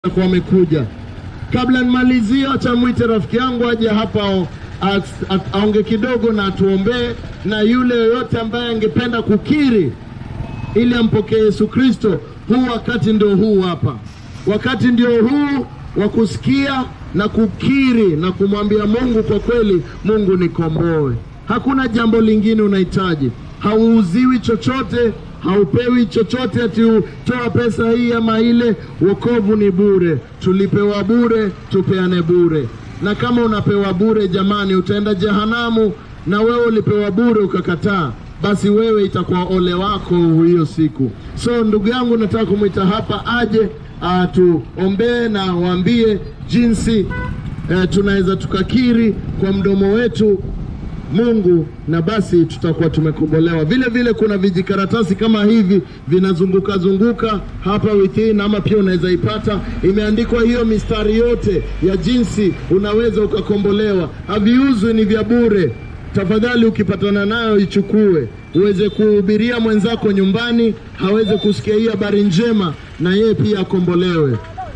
kwa wamekuja. Kabla nimalizie, acha mwite rafiki yangu aje hapa ao- as- at- aonge kidogo na atuombee, na yule yoyote ambaye angependa kukiri ili ampokee Yesu Kristo, huu wakati ndio huu hapa. Wakati ndio huu wa kusikia na kukiri na kumwambia Mungu, kwa kweli, Mungu nikomboe. Hakuna jambo lingine unahitaji, hauuziwi chochote, haupewi chochote ati toa pesa hii ama ile. Wokovu ni bure, tulipewa bure, tupeane bure. Na kama unapewa bure, jamani, utaenda jehanamu. Na wewe ulipewa bure ukakataa, basi wewe itakuwa ole wako hiyo siku. So ndugu yangu, nataka kumwita hapa aje atuombee na waambie jinsi eh, tunaweza tukakiri kwa mdomo wetu Mungu na basi tutakuwa tumekombolewa. Vile vile kuna vijikaratasi kama hivi vinazunguka zunguka hapa within, ama pia unaweza ipata, imeandikwa hiyo mistari yote ya jinsi unaweza ukakombolewa. Haviuzwi, ni vya bure. Tafadhali ukipatana nayo ichukue, uweze kuhubiria mwenzako nyumbani, haweze kusikia hii habari njema, na yeye pia akombolewe.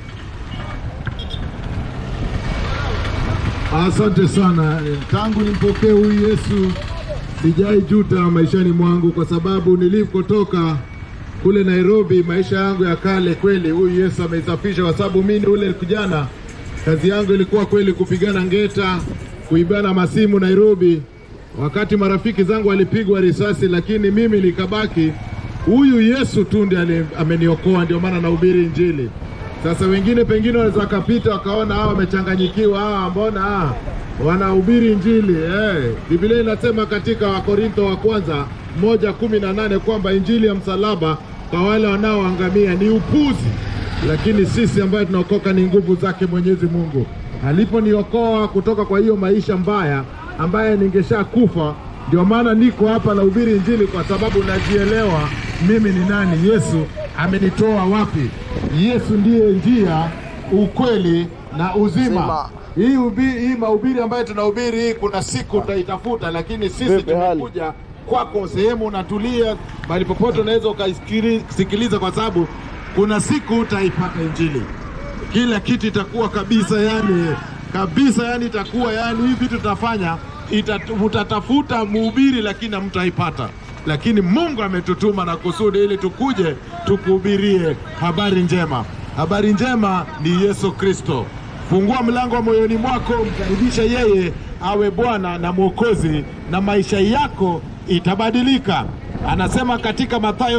Asante sana. Tangu nimpokee huyu Yesu sijai juta maishani mwangu, kwa sababu nilikotoka kule Nairobi, maisha yangu ya kale, kweli huyu Yesu ameisafisha, kwa sababu mimi ule kijana, kazi yangu ilikuwa kweli kupigana ngeta, kuibana masimu Nairobi, wakati marafiki zangu walipigwa risasi, lakini mimi nikabaki. Huyu Yesu tu ndiye ali- ameniokoa, ndio maana nahubiri Injili. Sasa wengine pengine wanaweza wakapita wakaona hawa wamechanganyikiwa, hawa mbona ah, wanahubiri Injili eh. Biblia inasema katika Wakorintho wa kwanza moja kumi na nane kwamba Injili ya msalaba kwa wale wanaoangamia ni upuzi, lakini sisi ambayo tunaokoka ni nguvu zake Mwenyezi Mungu. Aliponiokoa kutoka kwa hiyo maisha mbaya ambaye ningesha kufa, ndio maana niko hapa nahubiri Injili kwa sababu najielewa mimi ni nani, Yesu amenitoa wapi. Yesu ndiye njia, ukweli na uzima. Uzima. Hii, ubi, hii mahubiri ambayo tunahubiri hii, kuna siku utaitafuta, lakini sisi Vipi hali? tumekuja kwako, sehemu unatulia, mahali popote unaweza ukaisikiliza, kwa sababu kuna siku utaipata Injili, kila kitu itakuwa kabisa, yani kabisa, yani itakuwa yani hivi vitu tutafanya ita, utatafuta mhubiri lakini hamtaipata, lakini Mungu ametutuma na kusudi ili tukuje tukuhubirie habari njema. Habari njema ni Yesu Kristo. Fungua mlango wa moyoni mwako, mkaribishe yeye awe Bwana na Mwokozi, na maisha yako itabadilika. Anasema katika Mathayo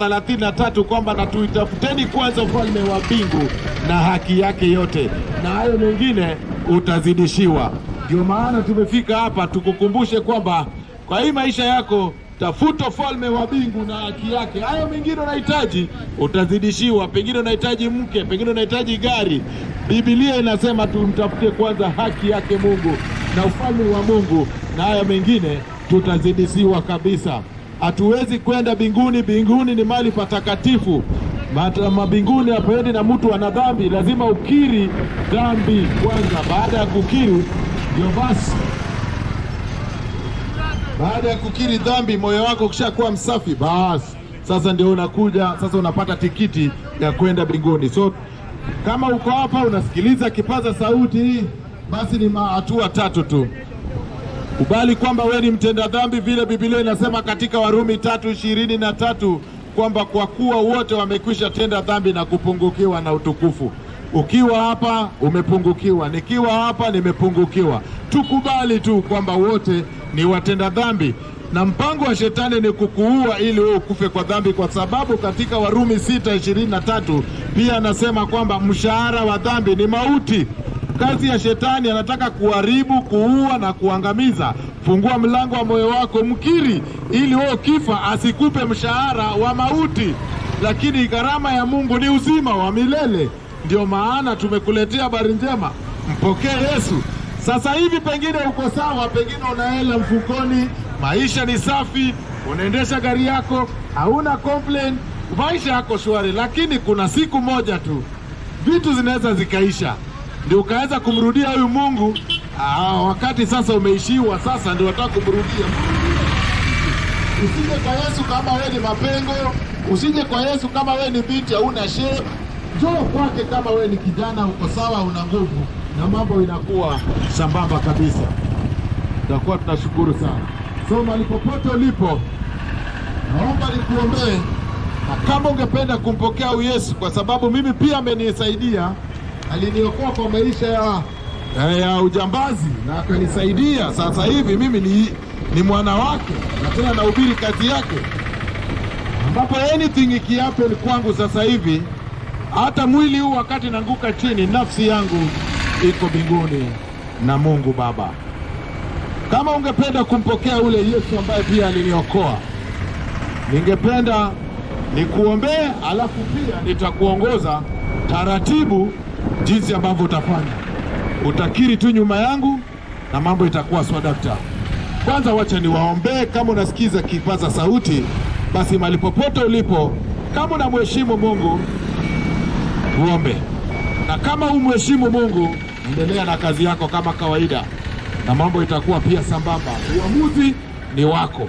6:33 kwamba na tuitafuteni kwanza ufalme wa mbingu na haki yake yote, na hayo mengine utazidishiwa. Ndio maana tumefika hapa tukukumbushe kwamba kwa hii maisha yako tafuta ufalme wa mbingu na haki yake. Hayo mengine unahitaji utazidishiwa. Pengine unahitaji mke, pengine unahitaji gari. Biblia inasema tumtafute kwanza haki yake Mungu na ufalme wa Mungu, na hayo mengine tutazidishiwa kabisa. Hatuwezi kwenda mbinguni. Mbinguni ni mahali patakatifu. Mata- Mabinguni hapaendi na mtu ana dhambi, lazima ukiri dhambi kwanza. Baada ya kukiri, ndio basi baada ya kukiri dhambi, moyo wako ukishakuwa msafi, basi sasa ndio unakuja sasa, unapata tikiti ya kwenda mbinguni. So kama uko hapa unasikiliza kipaza sauti hii, basi ni ma- hatua tatu tu. Kubali kwamba wewe ni mtenda dhambi, vile Biblia inasema katika Warumi tatu ishirini na tatu kwamba kwa kuwa wote wamekwisha tenda dhambi na kupungukiwa na utukufu. Ukiwa hapa umepungukiwa, nikiwa hapa nimepungukiwa. Tukubali tu kwamba wote ni watenda dhambi, na mpango wa shetani ni kukuua ili wewe ukufe kwa dhambi, kwa sababu katika Warumi sita ishirini na tatu pia anasema kwamba mshahara wa dhambi ni mauti. Kazi ya shetani anataka kuharibu, kuua na kuangamiza. Fungua mlango wa moyo wako, mkiri, ili wewe ukifa asikupe mshahara wa mauti, lakini gharama ya Mungu ni uzima wa milele. Ndio maana tumekuletea habari njema, mpokee Yesu sasa hivi. Pengine uko sawa, pengine una hela mfukoni, maisha ni safi, unaendesha gari yako, hauna complain, maisha yako shwari, lakini kuna siku moja tu vitu zinaweza zikaisha, ndio ukaweza kumrudia huyu Mungu. Aa, wakati sasa umeishiwa, sasa ndio wataka kumrudia. Usije kwa Yesu kama wewe ni mapengo, usije kwa Yesu kama wewe ni binti hauna shape, njoo kwake kama wewe ni kijana, uko sawa, una nguvu na mambo inakuwa sambamba kabisa. Tutakuwa tunashukuru sana. So mahali popote ulipo, naomba nikuombee, na kama ungependa kumpokea huyu Yesu, kwa sababu mimi pia amenisaidia, aliniokoa kwa maisha ya, ya, ya ujambazi na akanisaidia. Sasa hivi mimi ni, ni mwana wake na tena nahubiri kazi yake, ambapo anything ikihappen kwangu sasa hivi, hata mwili huu wakati naanguka chini, nafsi yangu iko mbinguni na Mungu Baba. Kama ungependa kumpokea ule Yesu ambaye pia aliniokoa, ningependa nikuombee, alafu pia nitakuongoza taratibu jinsi ambavyo utafanya. Utakiri tu nyuma yangu na mambo itakuwa swadakta. Kwanza wacha niwaombee. Kama unasikiza kipaza sauti, basi mahali popote ulipo, kama unamheshimu Mungu uombe, na kama umheshimu Mungu, endelea na kazi yako kama kawaida, na mambo itakuwa pia sambamba. Uamuzi ni wako.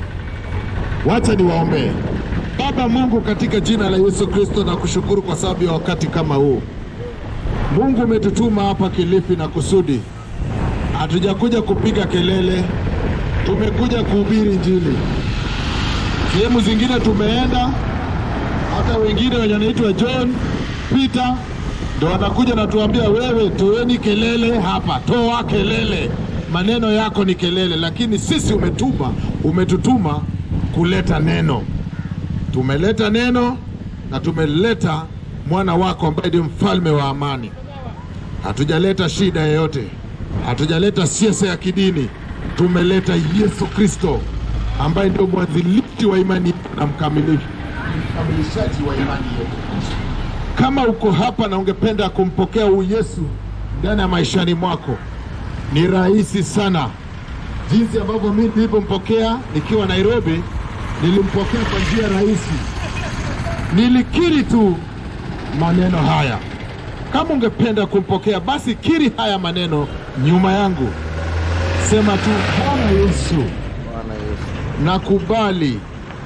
Wacha niwaombee. Baba Mungu, katika jina la Yesu Kristo, na kushukuru kwa sababu ya wakati kama huu. Mungu umetutuma hapa Kilifi na kusudi, hatujakuja kupiga kelele, tumekuja kuhubiri Injili. Sehemu zingine tumeenda, hata wengine wenye wanaitwa John Peter ndo wanakuja na tuambia, wewe toeni kelele hapa, toa kelele, maneno yako ni kelele. Lakini sisi umetuma, umetutuma kuleta neno. Tumeleta neno na tumeleta mwana wako ambaye ni mfalme wa amani. Hatujaleta shida yoyote, hatujaleta siasa ya kidini. Tumeleta Yesu Kristo ambaye ndio mwanzilishi wa imani yetu na mkamilifu mkamilishaji wa imani yetu. Kama uko hapa na ungependa kumpokea huyu Yesu ndani ya maishani mwako, ni rahisi sana. Jinsi ambavyo mimi nilivyompokea nikiwa Nairobi, nilimpokea kwa njia rahisi, nilikiri tu maneno haya. Kama ungependa kumpokea, basi kiri haya maneno nyuma yangu, sema tu, Bwana Yesu, Bwana Yesu, nakubali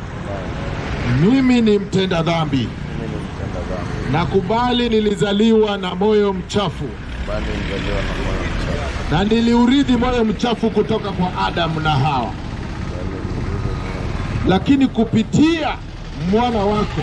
mimi ni mtenda dhambi, mimi ni mtenda dhambi, nakubali nilizaliwa na moyo mchafu bali nizaliwa na moyo mchafu, na niliurithi moyo mchafu kutoka kwa Adamu na Hawa, bali nizaliwa moyo lakini kupitia mwana wako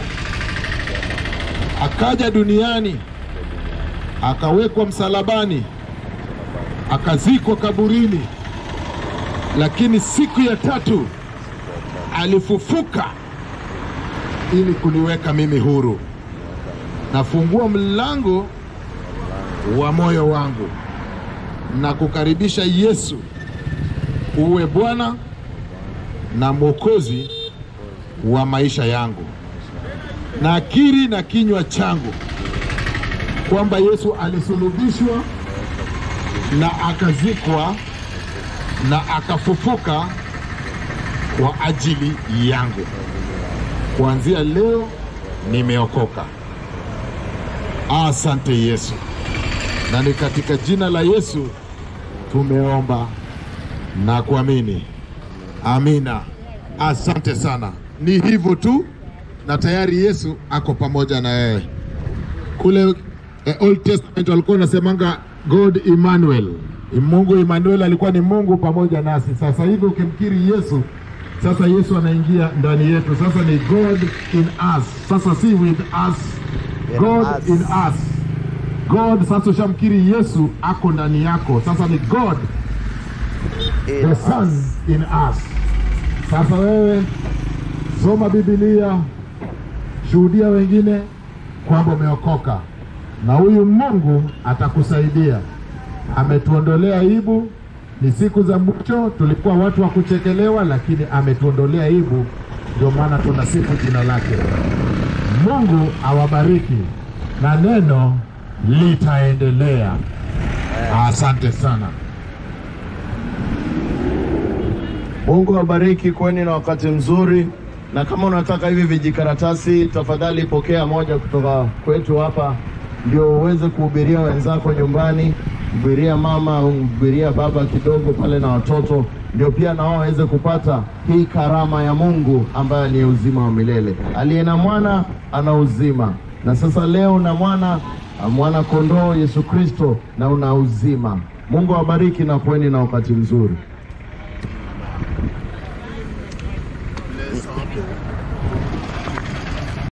akaja duniani, akawekwa msalabani, akazikwa kaburini, lakini siku ya tatu alifufuka ili kuniweka mimi huru. Nafungua mlango wa moyo wangu na kukaribisha Yesu uwe Bwana na Mwokozi wa maisha yangu. Nakiri na kinywa changu kwamba Yesu alisulubishwa na akazikwa na akafufuka kwa ajili yangu. Kuanzia leo nimeokoka. Asante Yesu, na ni katika jina la Yesu tumeomba na kuamini, amina. Asante sana. Ni hivyo tu, na tayari Yesu ako pamoja na wewe. Kule eh, Old Testament walikuwa wanasemanga God Emmanuel, Mungu Emmanuel alikuwa ni Mungu pamoja nasi. Sasa hivi ukimkiri Yesu, sasa Yesu anaingia ndani yetu, sasa ni God in us, sasa si with us, In God us. in us. God sasa ushamkiri Yesu, ako ndani yako, sasa ni God In the us. Son in us. Sasa wewe soma Biblia, shuhudia wengine kwamba umeokoka, na huyu Mungu atakusaidia. Ametuondolea aibu. Ni siku za mwisho, tulikuwa watu wa kuchekelewa, lakini ametuondolea aibu, ndio maana tunasifu jina lake. Mungu awabariki na neno litaendelea. Asante sana. Mungu awabariki, kweni na wakati mzuri, na kama unataka hivi vijikaratasi, tafadhali pokea moja kutoka kwetu hapa, ndio uweze kuhubiria wenzako nyumbani, hubiria mama, hubiria baba kidogo pale na watoto, ndio pia na wao waweze kupata hii karama ya Mungu ambayo ni uzima wa milele. Aliye na mwana ana uzima, na sasa leo na mwana mwana kondoo Yesu Kristo na una uzima. Mungu awabariki na kuweni na wakati mzuri.